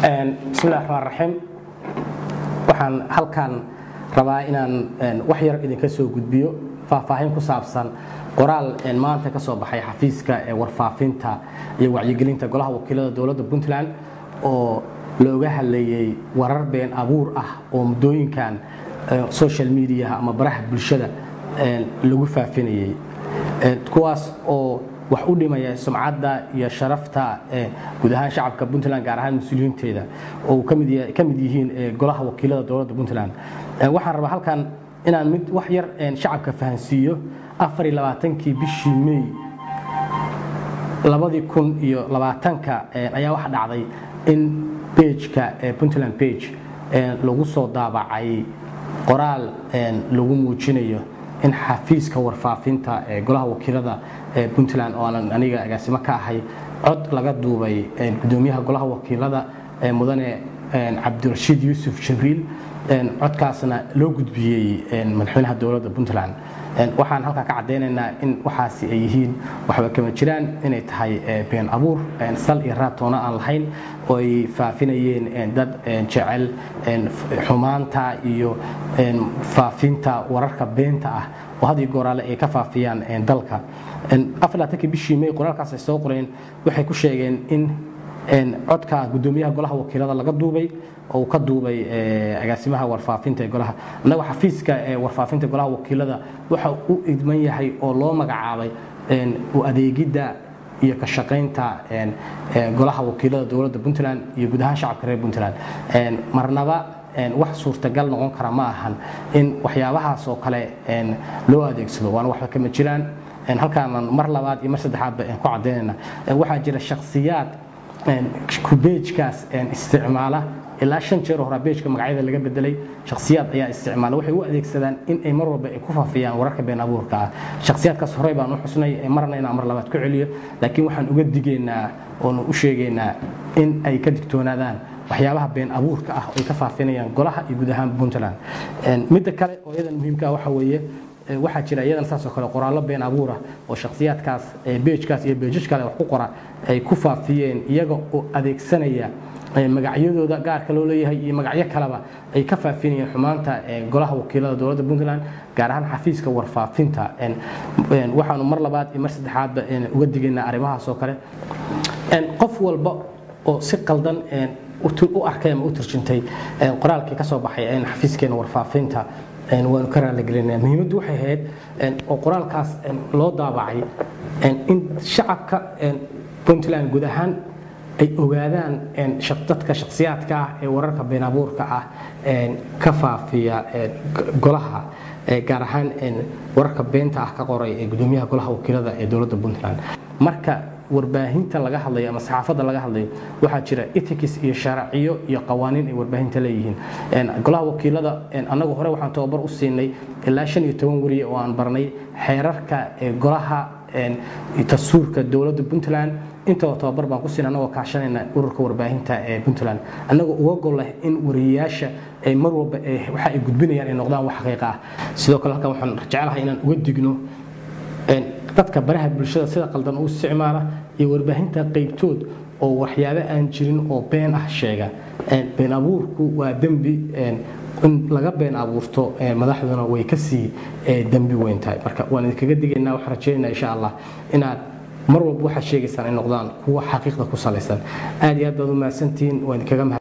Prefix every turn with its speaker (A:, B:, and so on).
A: bismillahi raxmaan raxiim waxaan halkan rabaa inaan wax yar idinka soo gudbiyo faahfaahin ku saabsan qoraal maanta ka soo baxay xafiiska ee warfaafinta iyo wacyigelinta golaha wakiilada dowladda puntland oo looga hadlayey warar been abuur ah oo muddooyinkan social mediaha ama baraha bulshada lagu faafinayey kuwaas oo wax u dhimaya sumcadda iyo sharafta guud ahaan shacabka puntland gaar ahaan mas-uuliyiinteeda oo ka mid yihiin golaha wakiilada dowladda puntland waxaan rabaa halkan inaan mid wax yar shacabka fahansiiyo afariylabaatankii bishii mey labadii kun iyo labaatanka ayaa waxa dhacday in bejka puntland bage lagu soo daabacay qoraal lagu muujinayo in xafiiska warfaafinta ee golaha wakiilada ee puntland oo aanan aniga agaasimo ka ahay cod laga duubay gudoomiyaha golaha wakiilada mudane cabdirashiid yuusuf jibriil codkaasna loo gudbiyey madaxweynaha dowladda puntland waxaan halkaa ka caddaynaynaa in waxaasi ay yihiin waxba kama jiraan inay tahay been abuur sal iyo raatoona aan lahayn oo ay faafinayeen dad jecel xumaanta iyo faafinta wararka beenta ah oo had iyo gooraale ay ka faafiyaan dalka afarlaatanki bishii may qoraalkaas ay soo qoreen waxay ku sheegeen in codka gudoomiyaha golaha wakiilada laga duubay oo uu ka duubay agaasimaha warfaafinta ee golaha annaga xafiiska warfaafinta golaha wakiilada waxa u idman yahay oo loo magacaabay u adeegidda iyo ka shaqaynta golaha wakiilada dowladda puntland iyo guud ahaan shacabka reer puntland marnaba wax suurtagal noqon kara ma ahan in waxyaabahaas oo kale loo adeegsado waana waxba kama jiraan halkaanan mar labaad iyo mar saddexaadba ku caddaynayna waxaa jira shakhsiyaad beejkaas isticmaala ilaa shan jeer hora beejka magacyada laga bedelay shakhsiyaad ayaa isticmaala waxay u adeegsadaan in ay mar walba ay ku faafiyaan wararka been abuurka ah shakhsiyaadkaas horey baan u xusnay marna inaan mar labaad ku celiyo laakiin waxaan uga digaynaa oonu u sheegaynaa in ay ka digtoonaadaan waxyaabaha been abuurka ah oo ay ka faafinayaan golaha iyo guud ahaan puntland midda kale oo iyadan muhiimka ah waxa weeye waxaa jira iyadan saasoo kale qoraallo been abuurah oo shakhsiyaadkaas beejkaas iyo beejaj kale wax ku qora ay ku faafiyeen iyaga oo adeegsanaya magacyadooda gaarka loo leeyahay iyo magacyo kaleba ay ka faafinayeen xumaanta golaha wakiilada dowladda puntland gaar ahaan xafiiska warfaafinta waxaanu mar labaad iyo mar saddexaadba uga digaynaa arrimahaas oo kale qof walba oo si qaldan u arkay ama u turjintay qoraalkii ka soo baxay xafiiskeena warfaafinta waanu ka raaligelinaa muhiimaddu waxay ahayd oo qoraalkaas loo daabacay in shacabka puntland guud ahaan ay ogaadaan dadka shakhsiyaadka ah ee wararka been abuurka ah ka faafiya golaha gaar ahaan wararka beenta ah ka qoray ee gudoomiyaha golaha wakiilada ee dowladda puntland marka warbaahinta laga hadlayo ama saxaafadda laga hadlayo waxaa jira etics iyo sharciyo iyo qawaaniin ay warbaahinta leeyihiin golaha wakiilada annagu hore waxaan tababar u siinay ilaa shan iyo toban weriye oo aan barnay xeerarka golaha dastuurka dowladda puntland intaba tababar baan ku siin annagoo kaashanayna ururka warbaahinta ee puntland annagoo uga gol leh in wariyayaasha ay mar walba waxa ay gudbinayaan ay noqdaan wax xaqiiqa ah sidoo kale halkan waxaan jecelahay inaan uga digno dadka baraha bulshada sida qaldan u isticmaala iyo warbaahinta qaybtood oo waxyaabo aan jirin oo been ah sheega been abuurku waa dembi in laga been abuurto madaxduna way kasii dembi weyn tahay marka waan idinkaga digaynaa waxaan rajaynaynaa insha allah inaad mar walba waxaad sheegaysaan ay noqdaan kuwa xaqiiqda ku salaysan aad iyo aad baad u mahadsantihiin waan idinkaga mahad